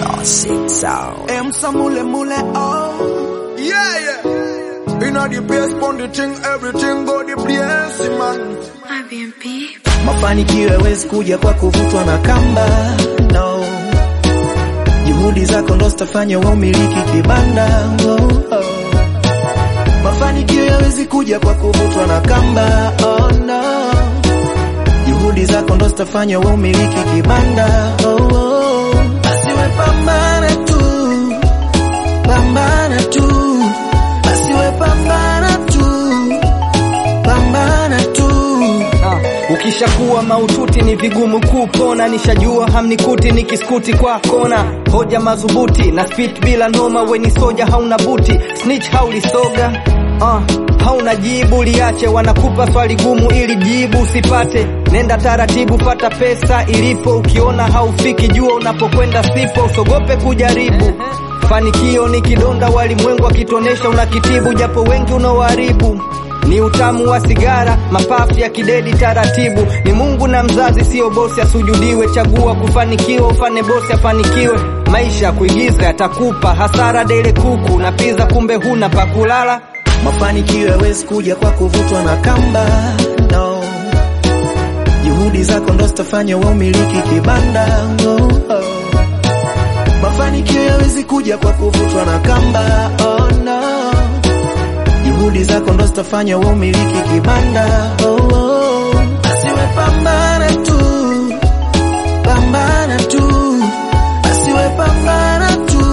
Classic sound. M Samule Mule oh Yeah, yeah. Inna the place, pon the thing, everything go the place, man. Mafanikio yawezi kuja kwa kuvutwa na kamba no. Juhudi zako ndo zitafanya wewe umiliki kibanda oh, oh. Mafanikio yawezi kuja kwa kuvutwa na kamba oh, no. Juhudi zako ndo zitafanya wewe umiliki kibanda oh, oh. Basi we pambana tu, pambana tu, basi we pambana tu, pambana tu. Ah, ukishakuwa maututi ni vigumu kupona, nishajua hamnikuti nikiskuti kwa kona, hoja madhubuti na spit bila noma, weni soja hauna buti, snitch haulisoga ah, hauna jibu liache, wanakupa swali gumu ili jibu usipate, nenda taratibu, fata pesa ilipo, ukiona haufiki jua unapokwenda sipo, usogope kujaribu Fanikio ni kidonda, walimwengu akitonesha unakitibu, japo wengi unaoharibu ni utamu wa sigara, mapafu ya kidedi taratibu. Ni Mungu na mzazi, sio bosi asujudiwe. Chagua kufanikiwa, ufane bosi afanikiwe. Maisha ya kuigiza yatakupa hasara, dele kuku na pizza, kumbe huna pa kulala. Mafanikio yawezi kuja kwa kuvutwa na kamba no. Juhudi zako ndo zitafanya wewe umiliki kibanda oh, oh. Mafanikio yawezi kuja kwa kuvutwa na kamba oh, no. Juhudi zako ndo zitafanya wewe umiliki kibanda oh, oh. Basi we pambana tu, pambana tu, basi we pambana tu,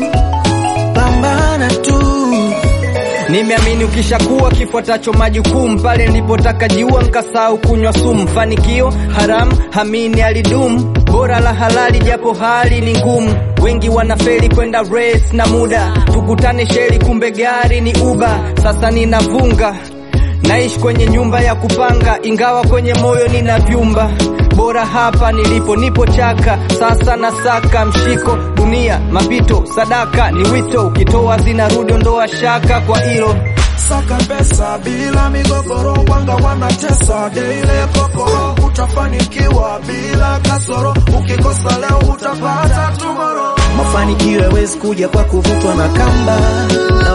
pambana tu. Nimeamini ukishakuwa kifuatacho majukumu, pale nilipotaka jiua nkasahau kunywa sumu. Fanikio haram hamini alidumu, bora la halali japo hali ni ngumu. Wengi wanafeli kwenda race na muda, tukutane sheri, kumbe gari ni uba. Sasa ninavunga naishi kwenye nyumba ya kupanga, ingawa kwenye moyo nina vyumba. Bora hapa nilipo, nipo chaka sasa, nasaka mshiko dunia, mapito sadaka ni wito, ukitoa zinarudi, ondoa shaka kwa hilo. Saka pesa bila migogoro, wanga wanatesa daily kokoro. Utafanikiwa bila kasoro, ukikosa leo utapata tomorrow. Mafanikio yawezi kuja kwa kuvutwa na kamba no.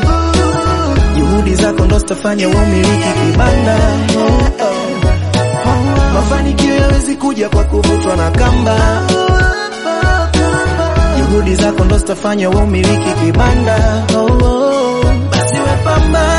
Juhudi zako ndo zitafanya wewe umiliki kibanda oh, oh. Mafanikio yawezi kuja kwa kuvutwa na kamba Juhudi zako ndo zitafanya wewe umiliki kibanda oh, oh. Basi we pambana